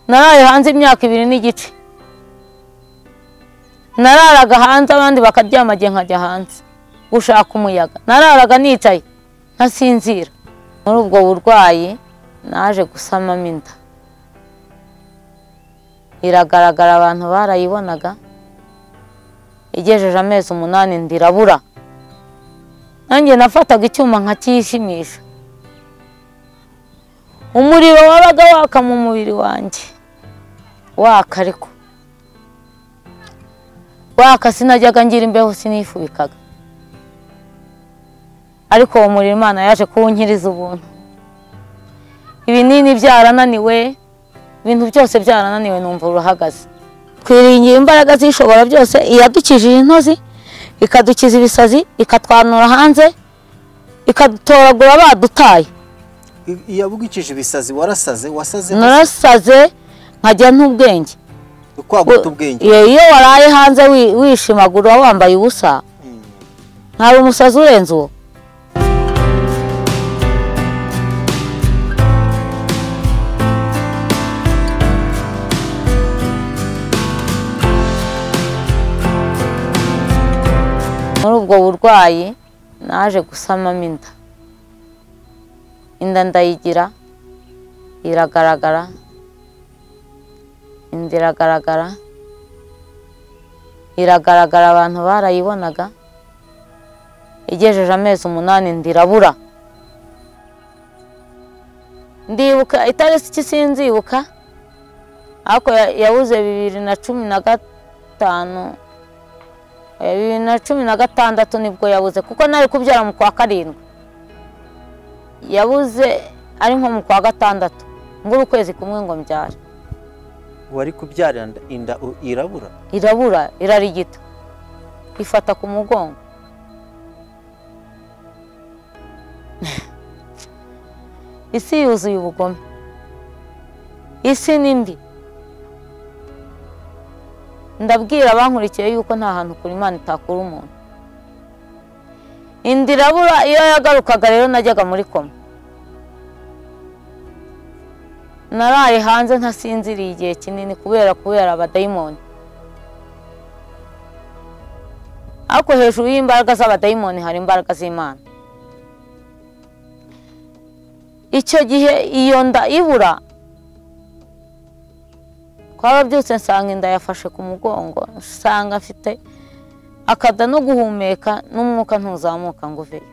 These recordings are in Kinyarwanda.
naraye hanze imyaka ibiri n'igice nararaga hanze abandi bakaryama igihe nkajya hanze gushaka umuyaga nararaga nicaye nkasinzira muri ubwo burwayi naje gusamamo inda iragaragara abantu barayibonaga igejeje amezi umunani ndirabura nanjye nafataga icyuma nkakiyishimisha umuriro wabaga waka mu mubiri wanjye waka ariko waka sinajyaga ngira imbeho sinifubikaga ariko uwo muriro imana yaje kuwunkiriza ubuntu ibinini byarananiwe ibintu byose byarananiwe numva urahagaze twiringira imbaraga zishobora byose iyadukijije intozi ikadukiza ibisazi ikatwanura hanze ikadutoragura badutaye iyabugikije ibisazi warasaze wasaze narasaze nkajya n'ubwenge kwaguta ubwenge Iyo iyo waraye hanze wi- wishimagura wambaye ubusa ntabwo umusazi urenze uwo muri ubwo burwayi naje gusamamo inda inda ndayigira iragaragara inda iragaragara iragaragara abantu barayibonaga igejeje amezi umunani inda irabura ndibuka itariki sinzibuka ariko ya- yabuze bibiri na cumi na gatanu Eh, bibiri na cumi na gatandatu nibwo yabuze kuko nari kubyara mu kwa karindwi yabuze ari nko mu kwa gatandatu ngura ukwezi kumwe ngo mbyare wari kubyara inda- inda u- irabura irabura irarigita ifata ku mugongo isi yuzuye ubugome isi ni mbi ndabwira abankurikiye yuko nta hantu kuri imana itakura umuntu inda irabura iyo yagarukaga rero najyaga muri koma naraye hanze ntasinziriye igihe kinini kubera kubera abadayimoni ariko hejuru y'imbaraga z'abadayimoni hari imbaraga z'imana icyo gihe iyo nda ibura twarabyutse nsanga inda yafashe ku mugongo nsanga afite akada no guhumeka n'umwuka ntuzamuka ngo uveyo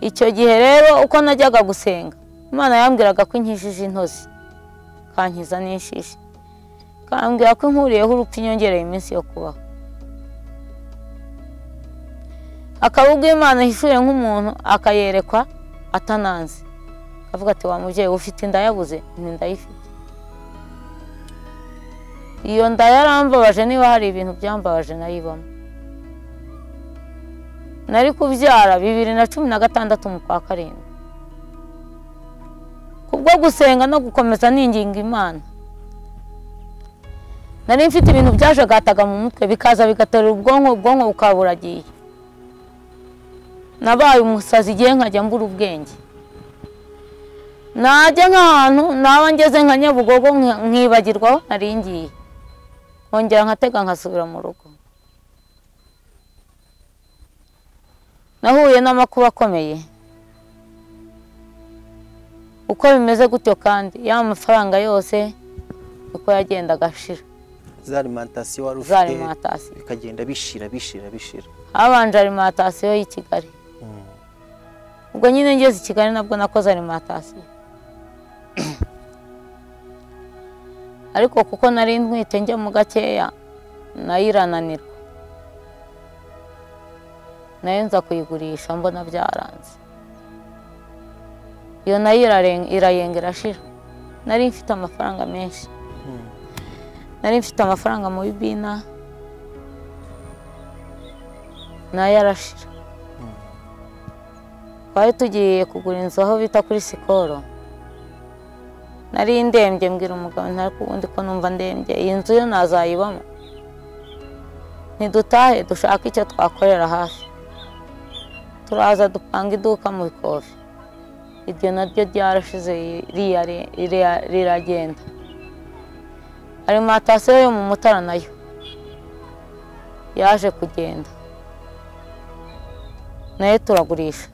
icyo gihe rero uko najyaga gusenga imana yambwiraga ko inkijije intozi kankiza n'inshishi kambwira ko inkuriyeho urupfu inyongereye iminsi yo kubaho akabubwo imana ihishuye nk'umuntu akayerekwa atananze akavuga ati wa mubyeyi ufite inda yabuze nti ndayifite iyo nda yarambabaje niba hari ibintu byambabaje nayibamo nari kubyara bibiri na cumi na gatandatu mu kwa karindwi kubwo gusenga no gukomeza ninginga imana nari mfite ibintu byajagataga mu mutwe bikaza bigaterura ubwonko ubwonko bukaba buragiye nabaye umusazi igihe nkajya mbura ubwenge najya nk'ahantu naba ngeze nka nyabugogo nka- nkibagirwa aho nari ngiye nkongera nkatega nkasubira mu rugo nahuye n'amakuba akomeye uko bimeze gutyo kandi ya mafaranga yose uko yagendaga ashira za alimantasiyo wari za ufite alimantasiyo bikagenda bishira bishira bishira habanje alimantasiyo y'i Kigali ubwo nyine ngeze i Kigali nabwo nakoze alimantasiyo ariko kuko nari ntwite njya mu gakeya nayo irananirwa nayo nza kuyigurisha mbona byaranze iyo nayo iraren- irayenga irashira nari mfite amafaranga menshi nari mfite amafaranga mu bibina nayo arashira twari tugiye kugura inzu aho bita kuri sikoro nari ndembye mbwira umugabo nti ariko ubundi ko numva ndembye iyi nzu yo nazayibamo ntidutahe dushake icyo twakorera hafi turaza dupanga iduka mu bikofi iryo naryo ryarashize iriya ri- iriya riragenda arimantasiyo yo mu mutara nayo yaje kugenda nayo turagurisha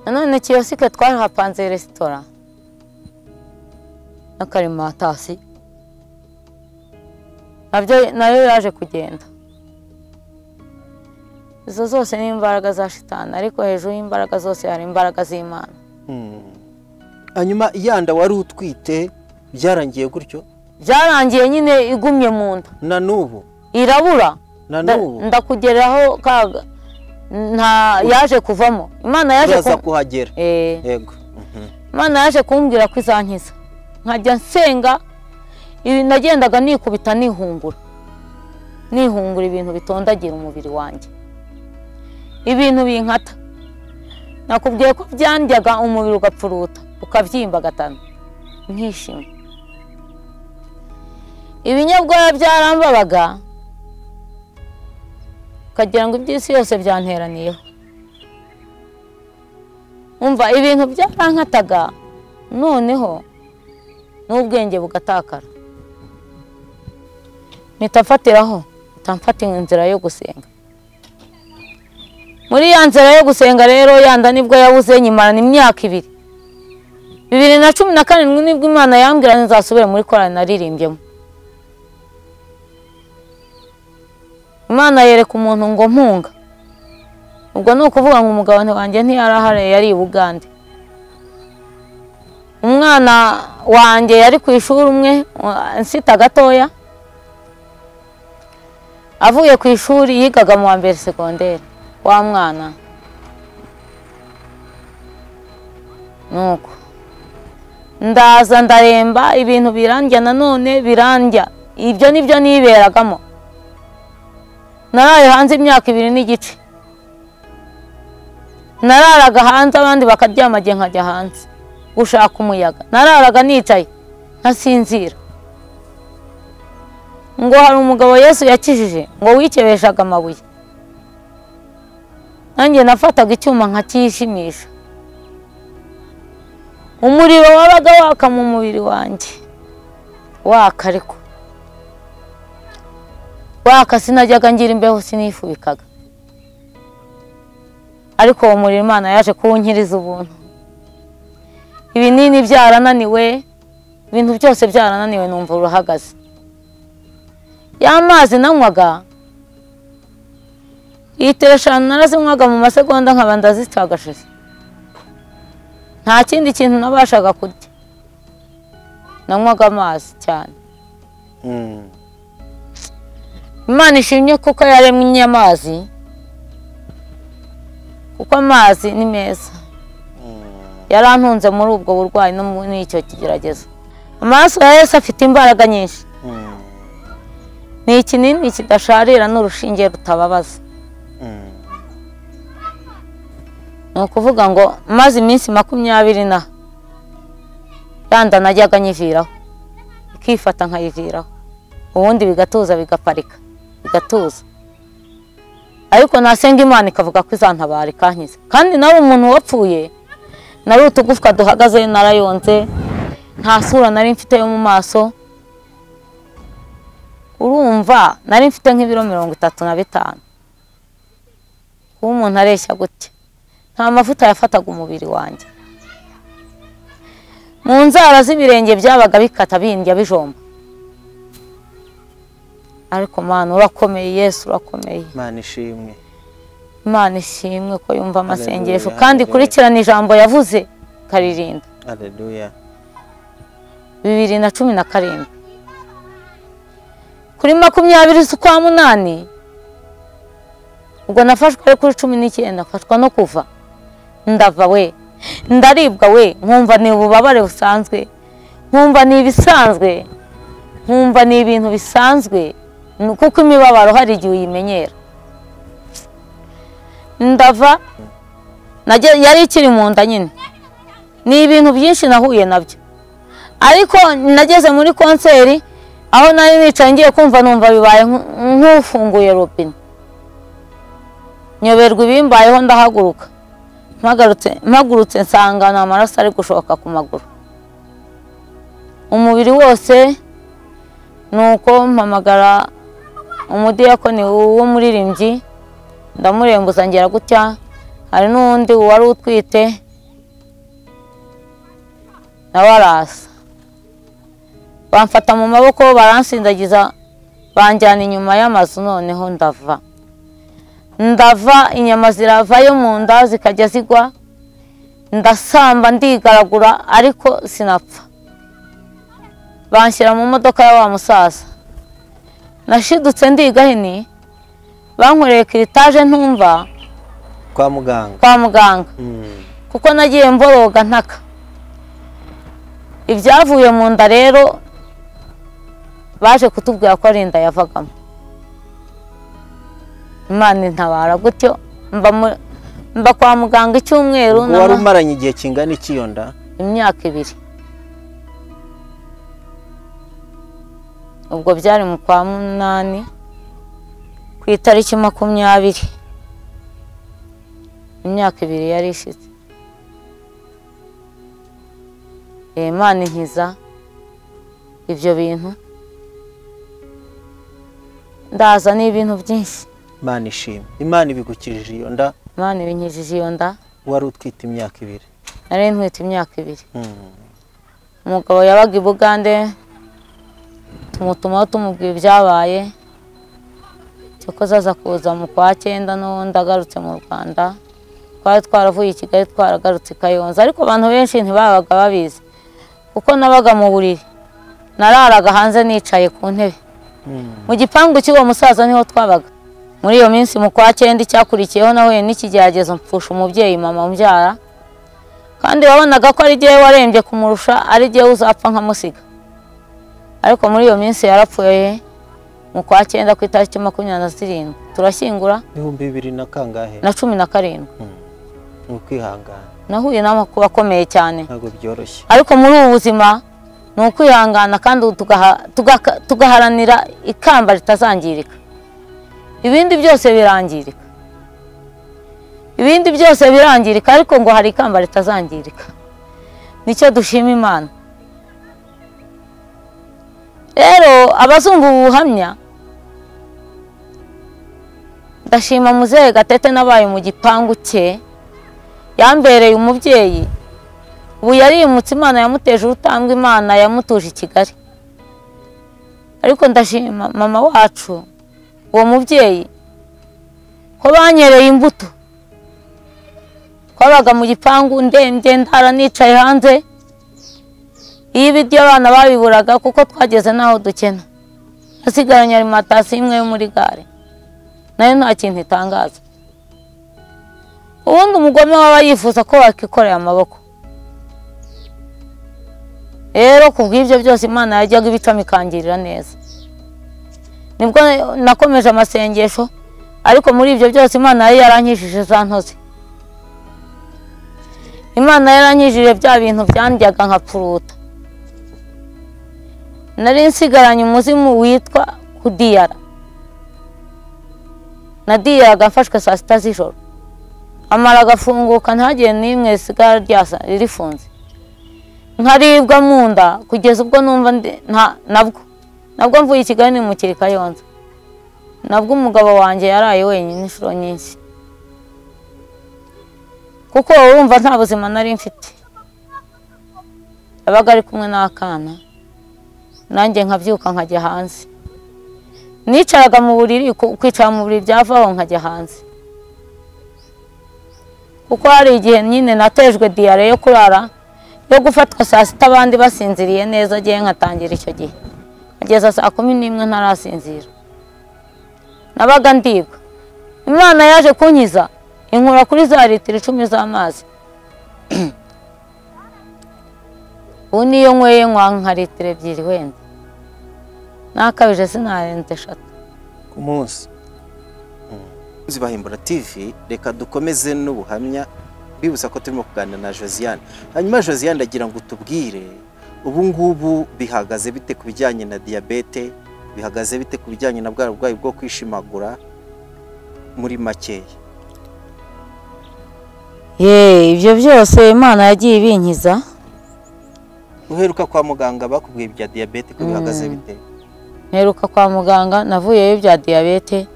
nanone kiyosike twarahapanze resitora n'akarimatasiyo nabyo nayo yaje kugenda izo zose ni imbaraga za shitani ariko hejuru y'imbaraga zose hari imbaraga z'imana hanyuma ya nda wari utwite byarangiye gutyo byarangiye nyine igumye mu nda na n'ubu irabura na Nda- n'ubu ndakugeraho kaga nta yaje kuvamo imana yaje uraza ku- kuhagera Eh, yego Mhm. imana yaje kumbwira ko izankiza nkajya nsenga ibi nagendaga nikubita nihungura nihungura ibintu bitondagira umubiri wanjye ibintu binkata nakubwiye ko byandyaga umubiri ugapfuruta ukabyimba gatanu nkishima ibinyabwoya byarambabaga ukagira ngo iby'isi yose byanteraniyeho umva ibintu byarankataga noneho n'ubwenge bugatakara mpita mfatiraho mpita mfata inzira yo gusenga muri ya nzira yo gusenga rero yanda nibwo yabuze nyimarana imyaka ibiri bibiri na cumi na karindwi nibwo imana yambwira nzasubire muri korali naririmbyemo imana yereka umuntu ngo mpunga ubwo ni ukuvuga ngo umugabane wanjye ntiyari ahari yari i bugande umwana wanjye yari ku ishuri umwe nsita gatoya avuye ku ishuri yigaga mu wa mbere segonderi wa mwana nuko ndaza ndaremba ibintu birandya nanone birandya ibyo nibyo niberagamo naraye hanze imyaka ibiri n'igice nararaga hanze abandi bakaryama igihe nkajya hanze gushaka umuyaga nararaga nicaye nkasinzira ngo hari umugabo yesu yakijije ngo wikebeshaga amabuye nanjye nafataga icyuma nkakishimisha umuriro wabaga waka mu mubiri wanjye waka ariko waka sinajyaga ngira imbeho sinifubikaga ariko uwo muriro imana yaje kuwunkiriza ubuntu ibinini byarananiwe ibintu byose byarananiwe numva urahagaze ya mazi nanywaga litiro eshanu narazinywaga mu masegonda nkaba ndazitwagashize nta kindi kintu nabashaga kurya nanywaga amazi cyane Mm. imana ishimye kuko yaremye amazi kuko amazi ni meza yarantunze muri ubwo burwayi no muri icyo kigeragezo amaraso ya yesu afite imbaraga nyinshi Mm. ni ikinini kidasharira n'urushinge rutababaza Mm. ni ukuvuga ngo maze iminsi makumyabiri na yanda najyaga nyiviraho ikifata nkayiviraho ubundi bigatuza bigaparika bigatuza ariko nasenga imana ikavuga ko izantabara ikankiza kandi nawe umuntu wapfuye nari utugufwa duhagaze narayonze nta sura nari mfite yo mu maso urumva nari mfite nk'ibiro mirongo itatu na bitanu kuba umuntu areshya gutya nta mavuta yafataga umubiri wanjye mu nzara z'ibirenge byabaga bikata bindya bijomba ariko mana urakomeye yesu urakomeye mana ishimwe imana ishimwe ko yumva amasengesho Haleluya, kandi haleluya. ikurikirana ijambo yavuze ikaririnda aleluya bibiri na cumi na karindwi kuri makumyabiri z'ukwa munani ubwo nafashwe ari kuri cumi n'icyenda mfashwa no kuva ndava we ndaribwa we nkumva ni ububabare busanzwe nkumva ni ibisanzwe nkumva ni ibintu bisanzwe ni- kuko imibabaro hari igihe uyimenyera ndava najya- yari ikiri mu nda nyine ni ibintu byinshi nahuye nabyo ariko nageze muri konseri aho nari nicaye ngiye kumva numva bibaye nk- nk'ufunguye robine nyoberwa ibimbayeho ndahaguruka mpagarutse mpagurutse nsanga ni amaraso ari gushoka ku maguru umubiri wose ni uko mpamagara umudiyakoni w'umuririmbyi ndamurembuza ngera gutya hari n'undi wari utwite nawe arasa bamfata mu maboko baransindagiza banjyana inyuma y'amazu noneho ndava ndava inyama ziravayo mu nda zikajya zigwa ndasamba ndigaragura ariko sinapfa banshyira mu modoka ya wa musaza nashidutse ndigahini bankoreye kiritaje ntumva kwa muganga kwa muganga Mm. kuko nagiye mboroga ntaka ibyavuye mu nda rero baje kutubwira ko ari inda yavagamo imana intabara gutyo mba mu- mba kwa muganga icyumweru ubwo wari n'ama- umaranye igihe kingana iki iyo nda imyaka ibiri ubwo byari mu kwa munani ku itariki makumyabiri imyaka ibiri yari ishize Eh, imana inkiza ibyo bintu ndaza ni ibintu byinshi imana ishima imana ibigukijije iyo nda imana ibinkijije iyo nda wari utwite imyaka ibiri nari ntwite imyaka ibiri Mm. umugabo yabaga i bugande tumutumaho tumubwira ibyabaye cyokoze aza kuza mu kwa cyenda n'ubundi agarutse mu rwanda twari twaravuye i kigali twaragarutse i kayonza ariko abantu benshi ntibabaga babizi kuko nabaga mu buriri nararaga hanze nicaye ku ntebe Mm. mu gipangu cy'uwo musaza niho twabaga muri iyo minsi mu kwa cyenda icyakurikiyeho nahuye n'ikigeragezo mpfusha umubyeyi mama umbyara kandi wabonaga ko ari jyewe warembye kumurusha ari jyewe uzapfa nkamusiga ariko muri iyo minsi yarapfuye mu kwa cyenda ku itariki makumyabiri na zirindwi turashyingura ibihumbi bibiri na kangahe na cumi na karindwi ni ukwihangana nahuye n'amakuba akomeye cyane ntabwo byoroshye ariko muri ubu buzima ni ukwihangana kandi tugaha- tugaka- tugaharanira ikamba ritazangirika ibindi byose birangirika ibindi byose birangirika ariko ngo hari ikamba ritazangirika nicyo dushima imana rero abazungu ubuhamya ndashima muzehe gatete nabaye mu gipangu cye yambereye umubyeyi ubu yarimutse imana yamuteje urutambwe imana yamutuje i kigali ariko ndashima mama wacu uwo mubyeyi ko banyereye imbuto twabaga mu gipangu ndembye ndara nicaye hanze iyo ibiryo abana babiburaga kuko twageze n'aho dukena nasigaranye arimantasiyo imwe yo muri gare nayo nta kintu itangaza ubundi umugome waba yifuza ko wakikorera amaboko rero ku bw'ibyo byose imana yajyaga ibicamo ikangirira neza nibwo nakomeje amasengesho ariko muri ibyo byose imana yari yarankijije za ntozi imana yarankijije bya bintu byandyaga nka puruta nari nsigaranye umuzimu witwa kudiyara nadiyaraga mfashwe saa sita z'ijoro amara agafunguka ntagire n'imwe risigara ryasa rifunze nkaribwa mu nda kugeza ubwo numva ndi- nta- nabwo nabwo mvuye i kigali nimukiri kayonza nabwo umugabo wanjye yaraye wenyine inshuro nyinshi kuko urumva nta buzima nari mfite yabaga ari kumwe n'akana nanjye nkabyuka nkajya hanze nicaraga mu buriri ku- kwicara mu buriri byavaho nkajya hanze kuko hari igihe nyine natejwe diyare yo kurara yo gufatwa saa sita abandi basinziriye neza agiye nkatangira icyo gihe kugeza saa kumi n'imwe ntarasinzira nabaga ndibwa imana yaje kunkiza inkura kuri za litiro icumi z'amazi ubu niyo nyweye nywa nka litiro ebyiri wenda nakabije sinarenze eshatu ku munsi zibahimbura TV reka dukomeze n'ubuhamya bibutsa ko turimo kuganira na Josiane hanyuma Josiane agira ngo tubwire ubu ngubu bihagaze bite ku bijyanye na diyabete bihagaze bite ku bijyanye na bwa burwayi bwo kwishimagura muri makeya Ye ibyo byose Imana yagiye ibinkiza uheruka kwa muganga bakubwiye ibya diyabete ko bihagaze Mm. bite mperuka kwa muganga navuyeyo bya diyabete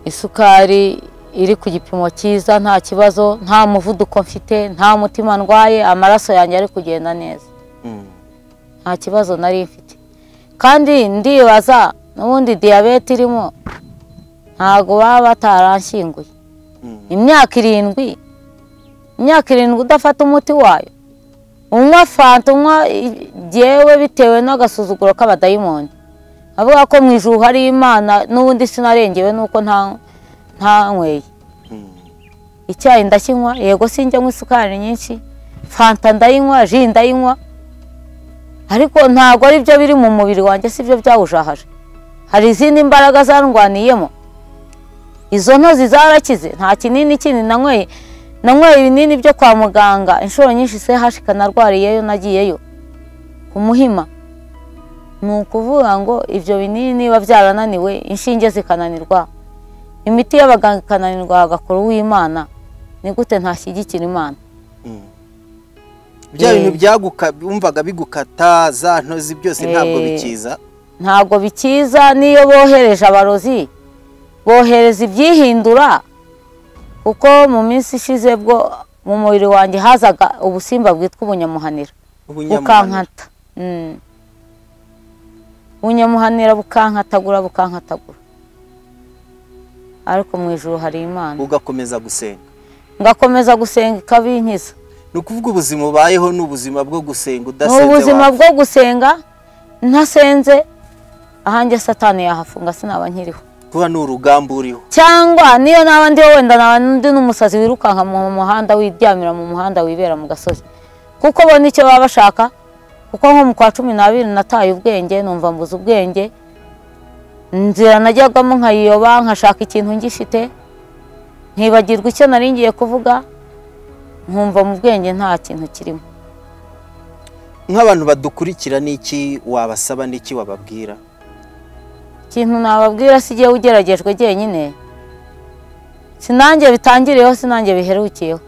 isukari iri ku gipimo cyiza nta kibazo nta muvuduko mfite nta mutima ndwaye amaraso yanjye ari kugenda neza Mm. nta kibazo nari mfite kandi ndibaza n'ubundi diyabete irimo ntabwo baba bataranshyinguye Mm. imyaka irindwi imyaka irindwi udafata umuti wayo unywa fanta unywa i- jyewe bitewe n'agasuzuguro k'abadayimoni avuga ko mu ijuru hari imana n'ubundi sinarengewe n'uko nta ntanyweye Mm. icyayi ndakinywa yego sinjya nywa isukari nyinshi fanta ndayinywa ji ndayinywa ariko ntabwo ari byo biri mu mubiri wanjye si byo byawujahaje hari izindi mbaraga zarwaniyemo izo ntozi zarakize nta kinini kindi nanyweye nanyweye ibinini byo kwa muganga inshuro nyinshi se hashika narwariyeyo nagiyeyo ku muhima ni ukuvuga ngo ibyo binini biba byarananiwe inshinge zikananirwa imiti y'abaganga ikananirwa hagakora uw'imana ni gute ntashyigikira imana Mm. Eh. bya bintu byaguka wumvaga bigukata za ntozi byose ntabwo Eh. bikiza ntabwo bikiza n'iyo bohereje abarozi bohereza ibyihindura kuko mu minsi ishize bwo mu mubiri wanjye hazaga ubusimba bwitwa ubunyamuhanira ubunyamuhaniro bukankata Mm. ubunyamuhanira bukankatagura bukankatagura ariko mu ijuru hari imana ugakomeza gusenga ngakomeza gusenga ikabinkiza ni ukuvuga ubuzima ubayeho ni ubuzima bwo gusenga ni udasenze ubuzima wa- bwo gusenga ntasenze ahanjye satani yahafunga sinaba nkiriho kuba ni urugamba uriho cyangwa niyo naba ndiho wenda naba ndi n'umusazi wirukanka mu muhanda wiryamira mu muhanda wibera mu gasozi kuko bo nicyo baba bashaka kuko nko mu kwa cumi n'abiri nataye ubwenge numva mbuze ubwenge inzira najyagamo nkayiyoba nkashaka ikintu ngifite nkibagirwa icyo nari ngiye kuvuga nkumva mu bwenge nta kintu kirimo nk'abantu badukurikira n'iki wabasaba n'iki wababwira ikintu nababwira si igihe ugeragejwe jyenyine sinanjye bitangiriyeho sinanjye biherukiyeho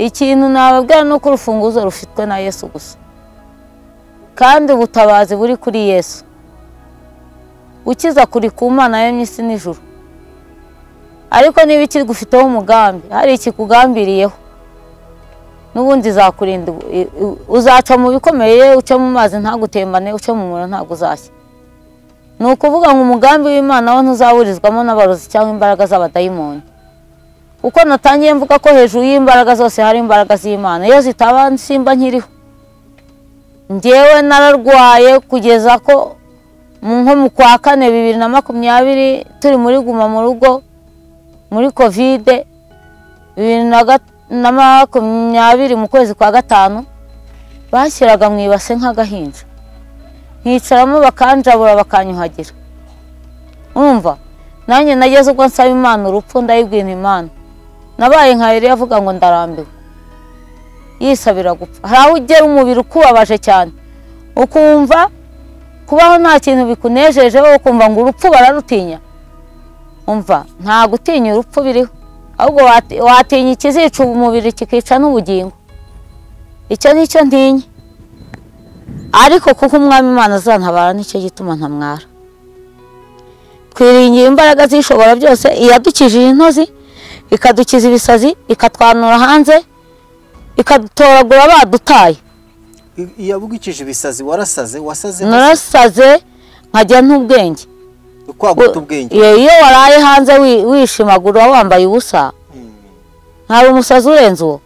ikintu nababwira ni uko urufunguzo rufitwe na yesu gusa kandi ubutabazi buri kuri yesu ukiza kuri ku mana yemye isi n'ijuru ariko niba ikigufiteho umugambi hari ikikugambiriyeho n'ubundi izakurinda ubu- i- i- uzaca mu bikomeye uca mu mazi ntagutembane uca mu muriro ntabwo uzashya ni ukuvuga ngo umugambi w'imana wo ntuzawurizwamo n'abarozi cyangwa imbaraga z'abadayimoni uko natangiye mvuga ko hejuru y'imbaraga zose hari imbaraga z'imana iyo zitaba simba nkiriho njyewe nararwaye kugeza ko mu- nko mu kwa kane bibiri na makumyabiri turi muri guma mu rugo muri kovide bibiri na ga- na makumyabiri mu kwezi kwa gatanu bashyiraga mu ibase nk'agahinja nkicaramo bakanjabura bakanyuhagira umva nanjye nageze ubwo nsaba imana urupfu ndayibwira imana nabaye nka yari avuga ngo ndarambiwe yisabira gupfa hari aho ugera umubiri ukubabaje cyane ukumva kubaho nta kintu bikunejejeho ukumva ngo urupfu bararutinya umva nta gutinya urupfu biriho ahubwo wati- watinya ikizica umubiri kikica n'ubugingo icyo ni cyo ntinya ariko kuko umwami imana azantabara nicyo gituma ntamwara twiringiye imbaraga zishobora byose iyadukijije intozi ikadukiza ibisazi ikatwanura hanze ikadutoragura badutaye I- iyabugikije ibisazi warasaze wasaze narasaze nkajya n'ubwenge kwaguta ubwenge iyo waraye hanze wi- wishimagura wambaye ubusa Mm. hari umusazi urenze uwo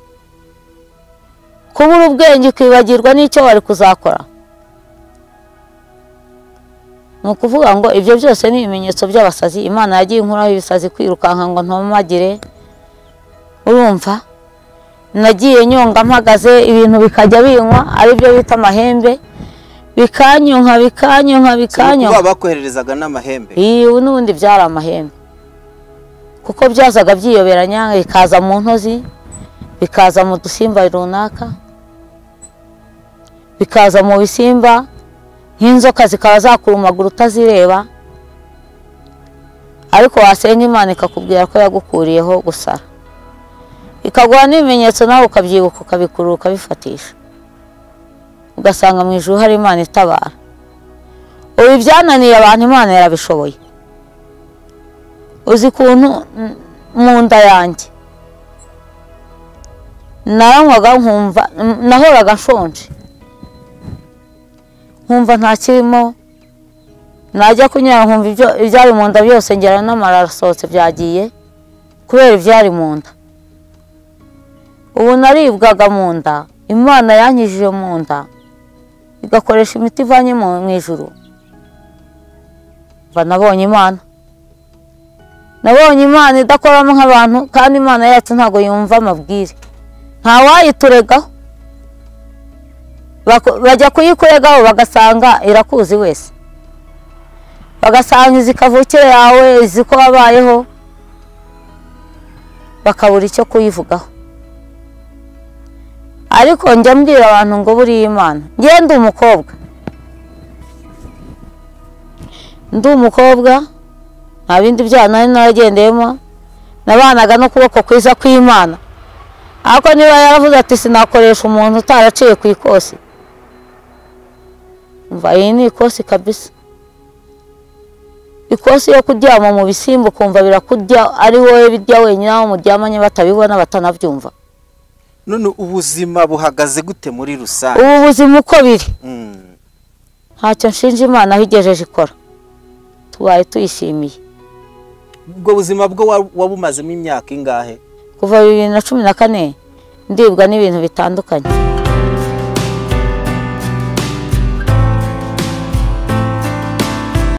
kubura ubwenge ukibagirwa n'icyo wari kuzakora ni ukuvuga ngo ibyo byose ni ibimenyetso by'abasazi imana yagiye inkuraho ibisazi kwirukanka ngo ntomagire urumva nagiye nyonga mpagaze ibintu bikajya binywa aribyo bita amahembe bikanyonka bikanyonka ni bikanyonka ukuvuga bakohererezaga n'amahembe iyi ubu n'ubundi byari amahembe kuko byazaga byiyoberanya bikaza mu ntozi bikaza mu dusimba runaka bikaza mu bisimba nk'inzoka zikaba zakurumagura utazireba ariko wasenga imana ikakubwira ko yagukuriyeho gusara ikaguha n'ibimenyetso nawe ukabyibuka ukabikurura ukabifatisha ugasanga mu ijuru hari imana itabara ubu ibyananiye abantu imana yarabishoboye uzi ukuntu mm, mu nda yanjye naranywaga nkumva mm, nahoraga nshonje nkumva nta kirimo najya kunyara nkumva ibyo- ibyari mu nda byose ngera n'amarara asohotse byagiye kubera ibyari mu nda ubu naribwaga mu nda imana yankijije mu nda igakoresha imiti ivanye mu mu ijuru mba nabonye imana nabonye imana idakoramo nk'abantu kandi imana yacu ntabwo yumva amabwire ntawayiturega Bako- bajya kuyikuregaho bagasanga irakuzi wese bagasanga izi kavukire yawe izi ko wabayeho bakabura icyo kuyivugaho ariko njya mbwira abantu ngo buriya imana njye ndi umukobwa ndi umukobwa nta bindi byaha nari naragendeyemo nabanaga n'ukuboko kwiza kw'imana ariko niba yaravuze ati sinakoresha umuntu utaraciye ku ikosi umva iyi ni ikosi kabisa ikosi yo kuryama mu bisimba ukumva birakurya ari wowe birya wenyine aho muryamanye batabibona batanabyumva none ubuzima buhagaze gute muri rusange ubu buzima uko biri Mm. ntacyo nshinja imana aho igejeje ikora tubaye tuyishimiye ubwo buzima bwo wa- wabumazemo imyaka ingahe kuva bibiri na cumi na kane ndibwa n'ibintu bitandukanye